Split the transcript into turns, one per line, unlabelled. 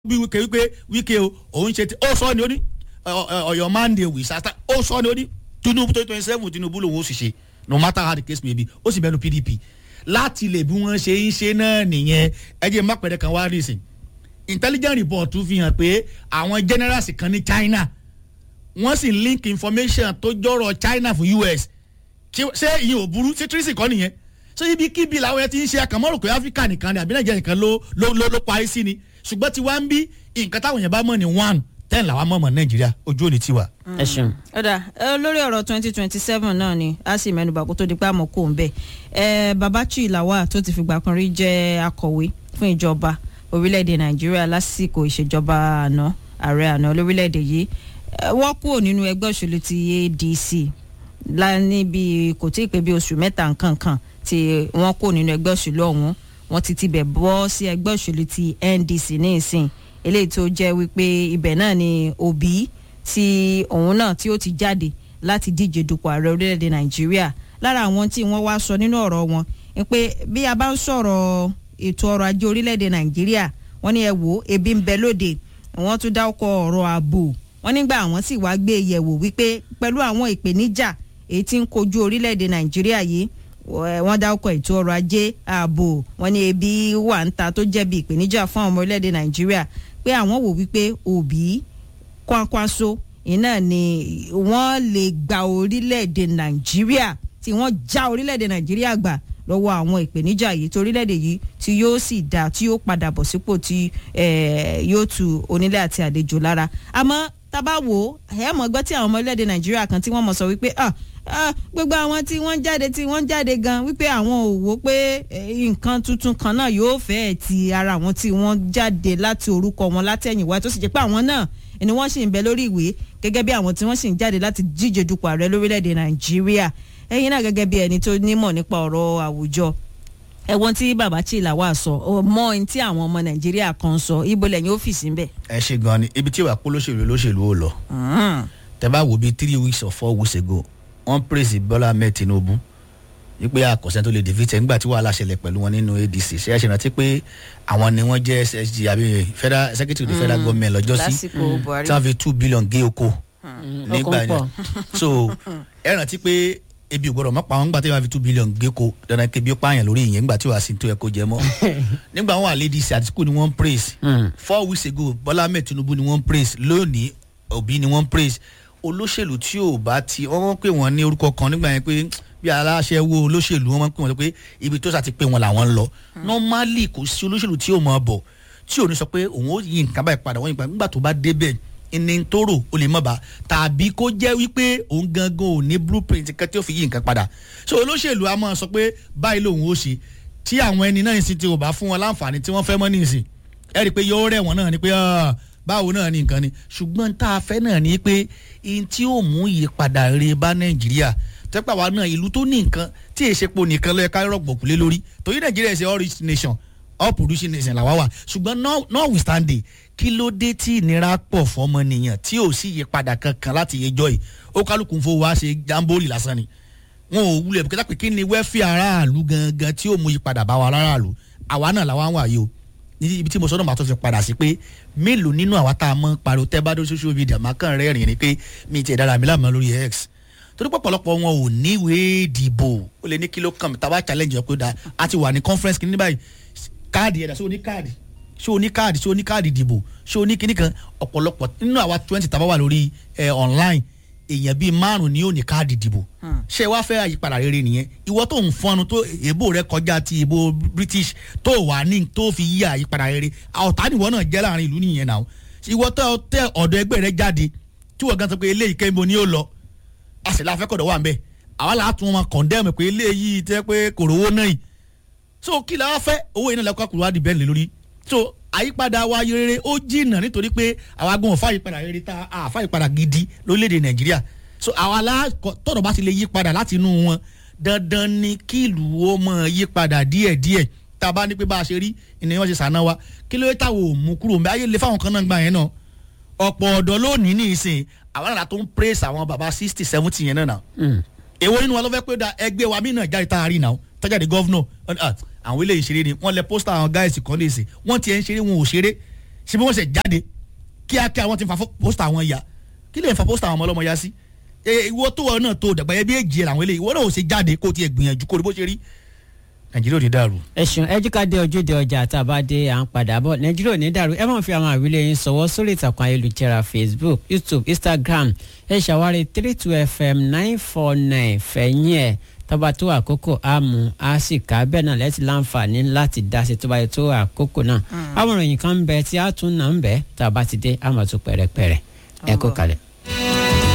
bí wíkẹ́ wípé wíkẹ́ o òun ṣe ti ó sọ ni ó ní ọ̀yọ́ mande wìsàtà ó sọ ni ó ní tinubu twenty twenty seven tinubu lòun ó sì ṣe no matter how the case may be ó sì bẹnu pdp láti lè bí wọ́n ṣe ń ṣe náà nìyẹn ẹ jẹ́ má pẹ̀lẹ́ kan wá rí ìsìn intelligence report fi hàn pé àwọn generals kan ní china wọ́n sì link information tó jọ̀rọ̀ china fún us ṣé ìyẹn ò burú ṣé tírísì kọ́ nìyẹn ṣé ibi kíbi làwọn ẹ ti ń ṣe àkànmọ́rò pé áfíríkà nìkan ni àbí nàìjíríà nìkan ló ló ló ló parí sí ni ṣùgbọ́n tí wàá ń bí nǹkan táwọn yẹn bá mọ̀ ní one ten làwọn mọ̀ mọ̀ nàìjíríà ojú òní tiwa.
ẹ ṣeun.
ọ̀dà lórí ọ̀rọ̀ twenty twenty seven náà ni a sì mẹ́nuba kó tó di pé àmọ́ kò ń bẹ̀ ẹ babachi lawal tó ti fìgbà kan rí jẹ́ akọ̀wé fún ìjọba orílẹ̀-èdè nàìjíríà lásìkò ìṣèjọba àná ààrẹ àná lórílẹ̀-èdè yìí wọ́n kúrò nínú ẹgbẹ́ òṣèlú ti adc níbi kò tí ì pé bí oṣù mẹ́ta nǹkan kan tí wọ́n kúrò nínú ẹgbẹ́ òṣèlú ọ̀hún wọ́n ti tibẹ̀ bọ́ sí ẹgbẹ́ òṣèlú ti ndc ní ìsìn eléyìí tó jẹ́ wípé ibẹ̀ náà ni òbí tí òun náà tí ó ti jáde láti díje dupò ààrẹ orílẹ̀-èdè nàìjíríà lára àwọn tí wọ́n wá sọ nínú ọ̀rọ̀ wọn ni pé bí a bá ń sọ̀rọ̀ ètò ọrọ̀ ajé orílẹ̀-èdè nàìjíríà wọ́n ní ẹ wò ó ebi ń bẹ lóde wọ́n tún dá ọkọ̀ ọ̀rọ̀ ààbò wọ́n nígbà àwọn sì wá gbé yẹ̀wò wípé pẹ̀lú àwọn ìpèníjà èyí tí ń kojú orílẹ̀-èdè nàìjíríà yìí wọ́n dá ọkọ̀ ètò ọrọ̀ ajé ààbò wọ́n ní ebi wà ń ta tó jẹ́ bí ìpèníjà fún àwọn ọmọ orílẹ̀-èdè nàìjíríà pé àwọn wò wípé òbí kwankwaso iná ni wọ́n lè gba orílẹ̀-èdè nàìjíríà tí wọ́n já orílẹ̀-èdè nàìjíríà gbà lọ́wọ́ àwọn ìpèníjà yìí tí orílẹ̀-èdè yìí tí yóò sì dá tí yóò padà bọ̀ sípò tí yóò tu onílé àti àlejò lára àmọ́ tábà wò ẹ̀ mọ̀ gbọ́ tí àwọn ọmọ orílẹ̀-èdè nàìjíríà kan tí wọ́n mọ̀ sọ wípé gbogbo àwọn tí wọ́n jáde tí wọ́n jáde gan wípé àwọn ò wò pé nǹkan tuntun kan náà yóò fẹ́ẹ̀ ti ara àwọn tí wọ́n jáde láti orúkọ wọn látẹ̀yìnwá tó sì jẹ́ pé àwọn náà ni wọ́n sì ń bẹ lórí ìwé gẹ́gẹ́ bí àwọn tí wọ́n sì ń jáde láti díje dupò ààrẹ lórílẹ̀‐èdè nàìjíríà ẹ̀yin náà gẹ́gẹ́ bí ẹni tó nímọ̀ nípa ọ̀rọ̀ àwùjọ ẹ̀wọ̀n tí bàbá chila wà sọ mọ ohun tí àwọn ọmọ nàìjíríà kan sọ ibo lẹ́yìn ọ́fíìsì ń bẹ̀.
ẹ ṣe gan ni ibi tí wàá kó lóṣèlú lóṣèlú ò lọ tẹ bá wo bíi three weeks or four weeks ago wọ́n praise bọ́lá ahmed tinubu wípé àkọsẹ́ tó lè defeat ẹ̀ nígbà tí wàhálà ṣẹlẹ̀ pẹ̀lú wọn nínú adc ṣe é ṣe rántí pé àwọn ni wọ́n jẹ́ ssg àbí federal secretary of the federal government lọ́jọ́ sí tí wọ́n fi two billion gé oko nígbà yẹn so ẹ rántí pé ebi ò gbọdọ̀ mọ́ pa wọn nígbà tí wọ́n fi two billion gé ko dandan kébi ó pààyàn lórí ìyẹn nígbà tí wàá sí tó yẹ kó jẹ mọ́ nígbà wọn wà ladies àtìkù ni wọ́n praise four weeks ago bọ́lá ahmed tinubu ni wọ́n praise lónìí òbí ni wọ́n praise olóṣèlú tí ò bá ti wọ́n pè wọ́n ní orúkọ kan nígbà yẹn pé bí aláṣẹ wo olóṣèlú wọ́n pè wọ́n pé ibi tó sà ti pé wọn làwọn ń lọ normally kò sí olóṣèlú tí ò mọ̀ bọ̀ tí ò ní sọ pé òun ó yí nǹkan báyìí padà wọ́n yí padà nígbà tó bá débẹ̀ ní tóró o lè mọ̀ bá tàbí kó jẹ́ wípé òun gangan ò ní blueprint kan tí ó fi yí nǹkan padà so olóṣèlú a máa sọ pé báyìí lòun ó ṣe tí àwọn ẹni náà sì ti ò bá fún wọn láǹfààní tí wọ́n fẹ́ mọ́ nísìn ẹ rí i pé yóò rẹ̀ wọ́n náà ni pé báwo náà ni nǹkan ni ṣùgbọ́n tá a fẹ́ náà ni pé ihun tí ó mú ìyípadà rere bá nàìjíríà tẹ́pà wa náà ìlú tó ní nǹkan tí èsèpo nìkan lọ́ọ́ ká rọ̀gbọ̀kú lé lórí torí nàìjíríà ṣe all rich nation all producing nation làwa wà ṣùgbọ́n notwithstanding kí ló dé tí ìnira pọ̀ fọmọnìyàn tí ò sí ìyípadà kankan láti yẹjọ́ yìí ó kálukú ń fowó wá ṣe jamboree lásán ni wọn ò wulẹ̀ bùkẹ́tà pé kí ni wẹ́fì aráàlú gangan tí ó mú ìyípadà bá wa aráàlú àwa náà làwa wà yìí o ibi tí mo sọ náà màá tó fi padà sí pé mélòó nínú àwa tá a mọ pariwo tẹ́ bá dé social media máa kàn rẹ́rìn ni pé mi ti dára mi láàmú lórí x torí pọ̀pọ̀lọpọ̀ wọn ò níwèé ìdìbò ó lè ní kí ló kàn mí tàbá challenge ọ̀ pé da a ti wà ní conference kìíní báyìí káàdì ẹ̀dá ṣé o ní káàdì ṣé o ní káàdì ṣé o ní káàdì ìdìbò ṣé o ní kíní kan ọ̀pọ̀lọpọ̀ nínú àwa twenty tàbá wà lórí online èèyàn bíi márùn ni yóò ní káàdì ìdìbò ṣé wàá fẹ́ àyípadà rere nìyẹn ìwọ tó ń fọnu tó èbó rẹ kọjá ti èbó british tó wà ní tó fi yí àyípadà rere ọ̀tá nìwọ náà jẹ́ láàrin ìlú nìyẹn náà ìwọ tó tẹ ọ̀dọ̀ ẹgbẹ́ rẹ jáde tí wọ́n gan sọ pé eléyìí kẹ́ńbó ni ó lọ àṣìlá afẹ́kọ̀dọ̀ wà ń bẹ̀ àwa là á tún wọn kọ̀ndẹ́mù pé eléyìí tẹ́ pé kòròwó náà yìí so kí la fẹ́ owó iná lẹ́kọ̀ọ́ kúrò wá di bẹ́ẹ̀ lé lórí so àyípadà wa rere ó jìnnà nítorí pé àwa gan ọ̀fà àyípadà rere tá a àfà àyípadà gidi lórílẹ̀‐èdè nàìjíríà so àwa la tọ̀rọ̀ bá ti lè yí padà láti inú wọn dandan ni kí ìlú ó mọ̀ yí padà díẹ̀díẹ̀ tá a bá ní pé bá a ṣe rí ìní wọn ṣe sànà wa kí ló yẹ táwọn ò mú kúrò mbẹ ayé lè fáwọn kan náà gbà yẹn náà ọ̀pọ̀ ọ̀dọ́ lónìí ní ìsìn àwọn àrà tó ń praise àwọn baba sixty seventy yẹn náà náà èwo nínú wa ló fẹ́ pé da ẹgbẹ́ wa mí náà jáde tá a rí náà tọ́jáde gọ́vnọ̀ àwọn eléyìí ṣeré ni wọ́n lẹ pósítà àwọn gáàsì kan lè sè wọ́n tiẹ̀ ń ṣeré wọn ò ṣeré ṣé bí wọ́n ṣe jáde kíákíá wọ́n ti fa pósítà wọn ya kí lè fa pósítà àwọn ọmọ ọlọ́mọ ya sí ẹ ìwọ tó wọ náà tó dàgbà yẹ bí èjì ẹ làwọn eléyìí ìwọ náà ò ṣe jáde kó tiẹ̀ gbìyànjú kó rí bó ṣe rí nàìjíríà ò ní dàrú.
ẹ̀sùn ẹ̀júkàdé ojúde ọjà àtàbádé à ń padà bọ̀ nàìjíríà ò ní dàrú ẹ máa fi àwọn àwílé yín sọ̀wọ́ sórí ìtàkùn ayélujára facebook youtube instagram ẹ ṣàwárí three two fm nine four nine fẹ̀yìn ẹ̀ tọ́ba tó àkókò àmú a sì ká bẹ́ẹ̀ náà lẹ́tí láǹfààní láti dá sí tọ́ba tó àkókò náà àwọn ìròyìn kan ń bẹ tí a tún náà ń bẹ tá a bá ti dé àmọ̀ tó pẹ̀rẹ̀pẹ̀rẹ̀ ẹ kó kalẹ̀.